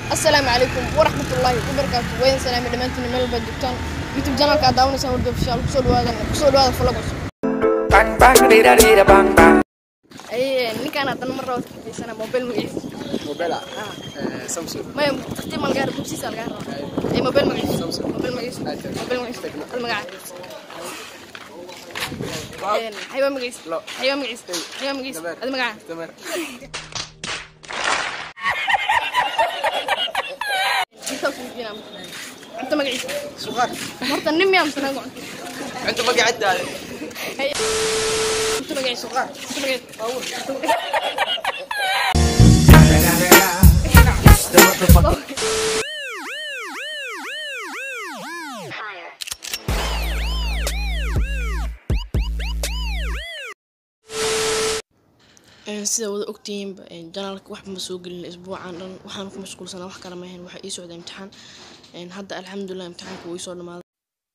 asalaamu calaykum waraxmatullaahi wabarakaatu wayn salaami dhammaantiin meel walbaad joogtaan youtube janalka aad daawanaysaan warda ofishaal kusoo dhawaada kusoo dhawaada vlog cusub Bang bang dida dida bang bang. aye ninkaan haddana mar rabaa kafiirsana mobile magaciisa موبيلا سامسونج maya tartiib ma lagaa bubsiisa lagaa rabaa ee mobile magaciisa mobile magaciisa mobile magaciisa hal magaca xayawaan magaciisa Lo. xayawaan magaciisa xayawaan magaciisa Dameer. adi magaca تمام intaa kuu jeenaa cunto magaciisa صغار horta nin miyaa mise naga cunto انت ما قعدت هذا cunto magaciisa cunto magaciisa sida wada ogtihiinba janaalka waxba ma soo gelin isbuucan dhan waxaan ku mashquulsanaa wax kale maahayn waxaa ii socda imtixaan hadda alxamdulilah imtixaanka wuu ii soo dhamaaday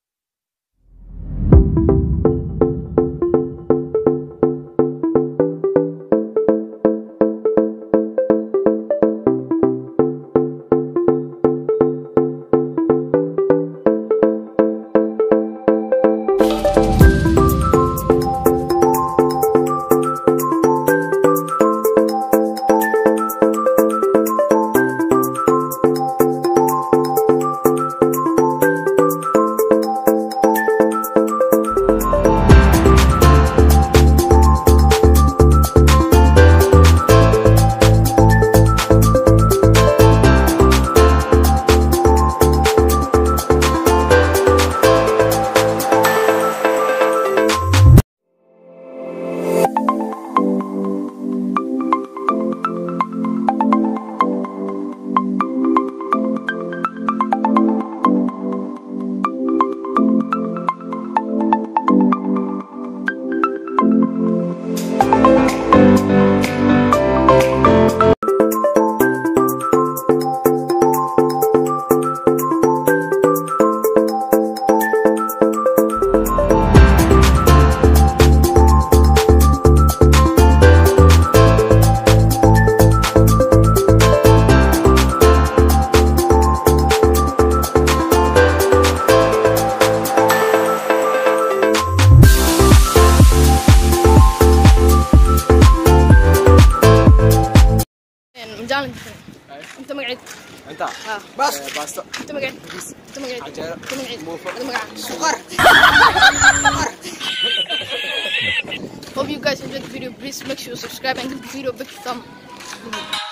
مجال انت مقعد انت ها بس باستا انت مقعد انت مقعد عجالة. انت مقعد موفق. هذا مقعد صغار Hope you guys enjoyed the video. Please make sure you subscribe and give the video a big thumb.